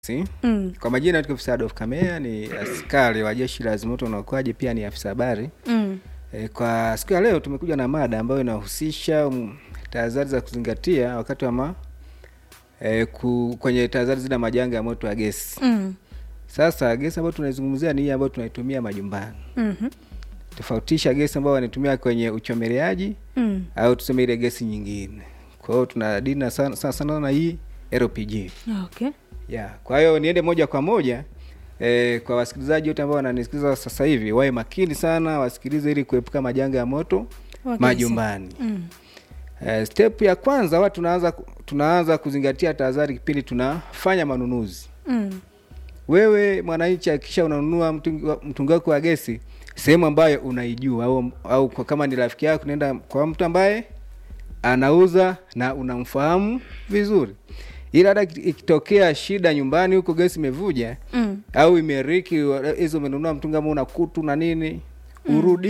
Si? Mm. Kwa majina naitwa afisa Adolf Kamea, ni askari wa jeshi la zimamoto na uokoaji, pia ni afisa habari. Mm. E, kwa siku ya leo tumekuja na mada ambayo inahusisha um, tahadhari za kuzingatia wakati wa ma, e, ku, kwenye tahadhari zile majanga ya moto wa gesi. Mm. Sasa gesi ambayo tunaizungumzia ni hii ambayo tunaitumia majumbani. Mhm. Tofautisha gesi ambayo wanatumia kwenye uchomeleaji Mm. au tuseme ile gesi nyingine. Kwa hiyo tunadili na sana sana, sana na hii LPG. Okay. Yeah. Kwa hiyo niende moja kwa moja eh, kwa wasikilizaji wote ambao wananisikiliza sasa hivi wawe makini sana, wasikilize ili kuepuka majanga ya moto Wa gesi. majumbani. Mm. Eh, step ya kwanza watu tunaanza tunaanza kuzingatia tahadhari kipindi tunafanya manunuzi. Mm. Wewe mwananchi, hakikisha unanunua mtungi wa- mtungi wako wa gesi sehemu ambayo unaijua au, au kwa kama ni rafiki yako nenda kwa mtu ambaye anauza na unamfahamu vizuri, ila hata iki- ikitokea shida nyumbani huko gesi imevuja Mm. au imeriki wa- hizo umenunua mtungi ambao una kutu na nini, urudi